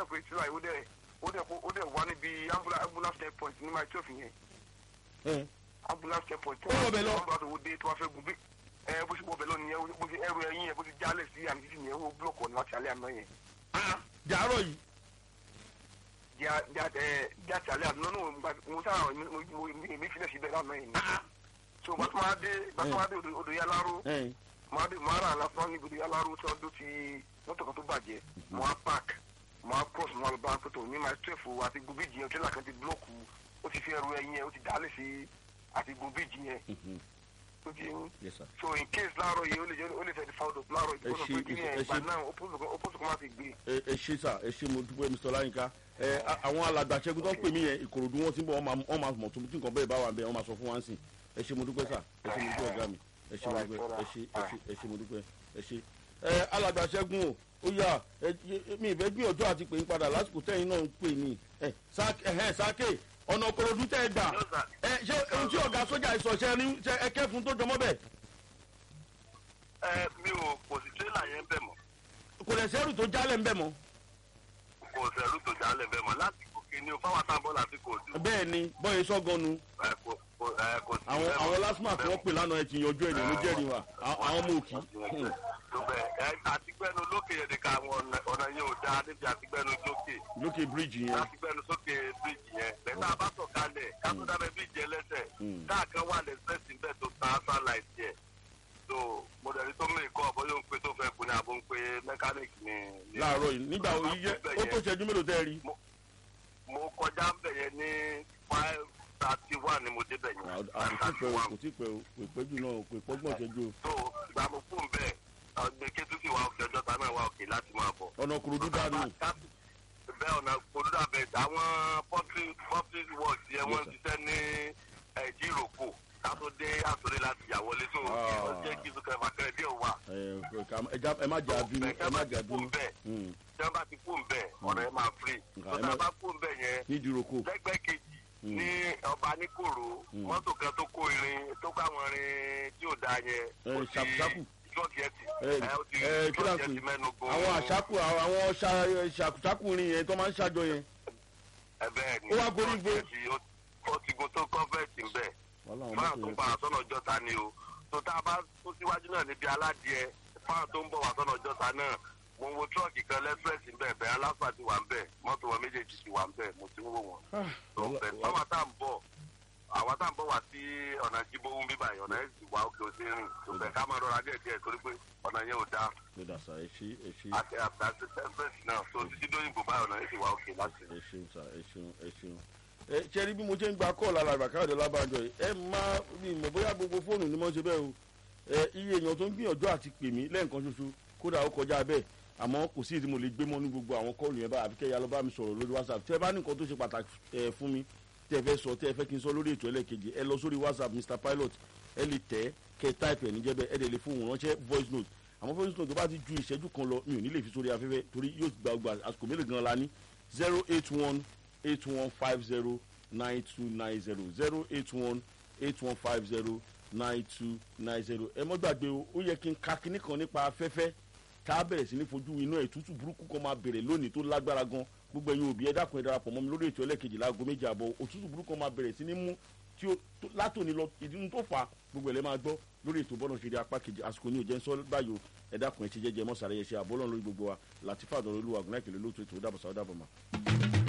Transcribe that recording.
dẹ̀ pé tíra yìí ó dẹ̀ ó dẹ̀ ó dẹ̀ wá níbi ambulance ambulance checkpoint ní my twelve yẹn ẹ ambulance checkpoint. Ó wọ bẹ̀ lọ. ambulance wo dé tó wá fẹ́ gun bí ẹ bó ṣe wọ bẹ̀ lọ nìyẹn bó ṣe ẹrù ẹyin yẹn bó ṣe jálẹ̀ sí àmì títì yẹn ó búlọ̀kì ọ̀nà láti alẹ́ àná yẹn. ah jàárọ̀ yìí já já ẹ já ti alẹ́ àná náà mo gba- mo sára mo mo èmi filẹ̀ síbẹ̀ lánàá yẹn ni. ah so bàtú máa dé bàtú máa dé odò odò yáláró ẹ máa dé máa rà lásán níbi odò yáláró tí wọ́n dó ti mọ́tò kan tó bàjẹ́ mo á park mo á cross mo á lọ bá pẹ̀tọ̀ ní my twelve àti gun bíjì yẹn tírélà kan ti búlọ̀kù ó ti fi ẹrù ẹyin yẹn ó ti dálẹ̀ sí àti gun bíjì yẹn mhm, ó ti ń yes sir. so in case láàárọ̀ yìí ó lè jẹ́ ó lè fẹ́ di foul up láàárọ̀ yìí Ẹ kó ṣe- lọ pé kí ni ẹ ẹ̀ ìgbà ṣe- náà opposite kan má fi gbé ẹ ẹ ṣe sà ẹ ṣe mo dúpẹ́ mr ọláyínká ẹ a- àwọn alàgbà ṣẹ́gun tó ń pè mí yẹn ìkòròdú wọn ti ń bọ̀ wọ́n máa wọ́n máa mọ̀ tó tí nǹkan bẹ́ẹ̀ bá wà bẹ́ẹ̀ wọ́n máa sọ fún wa ń sìn ẹ ṣe mo dúpẹ́ sà ẹ ṣe mo dúpẹ́ ọ̀gá mi ẹ ṣe mo dúpẹ́ ẹ ṣe ẹ ṣe ẹ ṣe mo dúpẹ́ ẹ ṣe. ẹ alàgbà ṣẹ́gun o ó yà ẹ ẹ- mi ìfẹ́ gbìyànjú àti pè ń padà lásìkò tẹ́yìn náà ń pè ní ẹ sáké ẹ sáké ọ̀nà ìkòròdú tẹ́ ẹ gbà ẹ ṣé ohun tí ọ̀gá sójà ìsọ̀ṣẹ́ ní ṣe ẹ kẹ́fun tó jọmọ́ bẹ́ẹ̀ ẹ mi ò kò sí tírélà yẹn bẹ̀ mọ́ kò lẹ̀ sẹ́rù tó jálẹ̀ ń bẹ̀ mọ́ kò sẹ̀rú tó jálẹ̀ bẹ̀ mọ́ láti gòkè ní o fáwọn àtàbọ̀ láti kò dùn. bẹ́ẹ̀ ni bọ́ọ̀ sọ́gọ́nu ẹ kò kò ẹ kò sí àwọn bẹ́ẹ̀ mọ́. àwọn lásìmọ̀ tí wọ́n pè lánàá ẹ ti yanjú ẹ̀yìn ló jẹ́rìí wa àwọn àwọn ọmọ òkì tó bẹ́ẹ̀ ẹ àtìgbẹ́nu lókè yẹn nìkan àwọn ọ̀nà ọ̀nà yẹn ò dáa níbi àtìgbẹ́nu lókè lókè bíríìjì yẹn àtìgbẹ́nu sókè bíríìjì yẹn lẹ́tà bá sọ̀kalẹ̀ kátó dábẹ́ bíríìjì ẹlẹ́sẹ̀ Mm. káàkan wà lẹ́sẹ̀sì bẹ́ẹ̀ tó ta sáláìtì ẹ̀ tó mọ̀dẹ̀rí tó mìíràn kọ́ ọ̀bọ̀ yóò ń pe tó fẹ́ kú ní àbó ń pe mẹkáníìkì ní. ní- láàárọ̀ yìí nígbà wo iye ó tó ṣẹ́jú mélòó tẹ́ ẹ rí. mo kọjá ń bẹ̀ yẹn ní five thirty one ni mo débẹ̀ yẹn five àkótí thirty pẹ́ o one kò tí pẹ́ o kò pẹ́ jù náà kò pọ́gbọ́n ṣẹ́jú o. tó ìgbà mo kú ń bẹ̀ ọgbẹ́ kétúkì wa òkè ọjọ́ ta náà wa òkè láti máa bọ̀. ọ̀nà kòròdú dànù bẹ́ẹ̀ ọ̀nà olùdá bẹ̀ àwọn public public works yẹn wọ́n ń ṣiṣẹ́ ní ẹ̀jìròkò kátó dé àtúndé láti yà wọlé tó Ah. ó jẹ́ kí sùkẹ́ fàkẹ́rẹ́ díẹ̀ wà. ẹ ká- ẹ já- ẹ má jà bínú ẹ má jà bínú Mm. tí wọ́n bá ti kú ń bẹ̀ ọ̀nà ẹ̀ máa free Nǹkan tó ẹ tá má- a bá kú ń bẹ̀ yẹn ní ìdíròkò lẹ́gbẹ́ kejì Mm. ní ọba níkòrò Mm. mọ́tò kan tó kó irin tó kó àwọn irin tí ò dáa yẹn Ẹ, ó ti ṣàkúṣàkú. ṣọ́ọ̀kì ẹ̀ tì ẹ ẹ, ó ti ẹ kí là ń ṣọ́ọ̀kì ẹ̀ pè ti mẹ́nu gun àwọn àṣàkù àwọn ṣà- ṣàkúṣàkùnrin yẹn tó máa ń ṣàjọ yẹn. ẹ bẹ́ẹ̀ ni Ó wá gorí ṣọ́ọ̀kì ẹ̀ ti- ó- ó ti gun tó kọ́fẹ̀tì ń bẹ̀ wàhálà àwọn fáwọn mọ́tò tó yẹn pa àsọ̀nà ọjọ́ta ni o tó tá a bá tó síwájú náà níbi aládìẹ fáwọn tó ń bọ̀ wá sọ́nà ọjọ́ta náà mo wo tírọ̀kì kan lẹ́sírẹ́sì ń bẹ̀ bẹ́ẹ̀ aláfà ti wà ń bẹ̀ mọ́tò wọn méjèèjì ti wà ń bẹ̀ mo ti ń wò wọ́n. Ah, tó wàhálà- bẹ̀ fáwọn tá à ń bọ̀ àwọn tá à ń bọ̀ wá sí ọ̀nà jíbówó bíbà yìí ọ̀nà ẹ̀sìn wà òkè òsè rìn tó bẹ̀ ká máa rọra díẹ̀ díẹ̀ torí pé ọ̀nà yẹn ò dáa ló dà sá ẹ ṣe ẹ ṣe àti àti tẹ́ḿpẹ̀sì náà tó títí dóyìnbó báyìí ọ̀nà ẹ̀sìn wà òkè láti ẹ ṣeun sá ẹ ṣeun ẹ ṣeun. ẹ ṣe rí bí mo ṣe ń gba kọ́ọ̀lù alàgbà káyọ̀dé lábàjọ yìí ẹ má mi mọ̀ bóyá gbogbo fóònù ni mo ṣe bẹ́ẹ̀ o ẹ iye èèyàn tó ń gbìyànjú àti pè mí lẹ́ẹ̀kan ṣoṣo kódà ó kọjá bẹ́ẹ̀ àmọ́ kò sí ìdí mo lè gbé mọ́ ní gbogbo àwọn kọ́ọ̀lù yẹn báyìí àfi kẹ́ ya lọ bá mi sọ̀rọ̀ lórí whatsapp tẹ́ ẹ bá ní nǹkan tó ṣe pàtàkì ẹ fún mi tẹ́ ẹ fẹ́ sọ tẹ́ ẹ fẹ́ kí n sọ lórí ètò ẹlẹ́ẹ̀kejì ẹ lọ sórí whatsapp mr pilot ẹ lè tẹ́ kẹ́ ẹ táìpì ẹ̀ níjẹ́bẹ́ ẹ dẹ̀ lè fóun ránṣẹ́ voice note àmọ́ voice note tó bá ti ju ìṣẹ́jú kan lọ mi ò ní lè fi sórí afẹ́fẹ́ torí yóò gba ọgbà àsìkò mélòó gan la ní zero eight one eight one five zero nine two nine zero zero eight one eight one five zero nine two nine zero ẹ mọ́ gbàgbé o ó yẹ kí n ka kinní kan nípa afẹ́fẹ́ tá a bẹ̀rẹ̀ sí ní fojú iná ìtútù burúkú kan máa bẹ̀rẹ̀ lónìí tó lágbára gan gbogbo ẹ̀yin òbí ẹ dákun ẹ darapọ̀ mọ́ mi lórí ètò ẹlẹ́kejì láago méjì àbọ̀ òtútù burúkú kan máa bẹ̀rẹ̀ sí ní mú tí ó tó- látòní lọ ìdí tó fà á gbogbo ẹ̀ lẹ́ máa gbọ́ lórí ètò bọ́nà ṣeré apá kejì àsìkò ní òjẹ́ ń sọ báyìí o ẹ dákun ẹ ṣe jẹ́jẹ́ mọ́sàrẹ́yẹ ṣe àbọ́lọ́run lórí gbogbo wa látìfà àdọ̀rọ̀ olúwa àgùnà ìkèlè lóòótọ́ ètò ó dàbọ̀ sáwọ́ dàbọ̀ mọ́.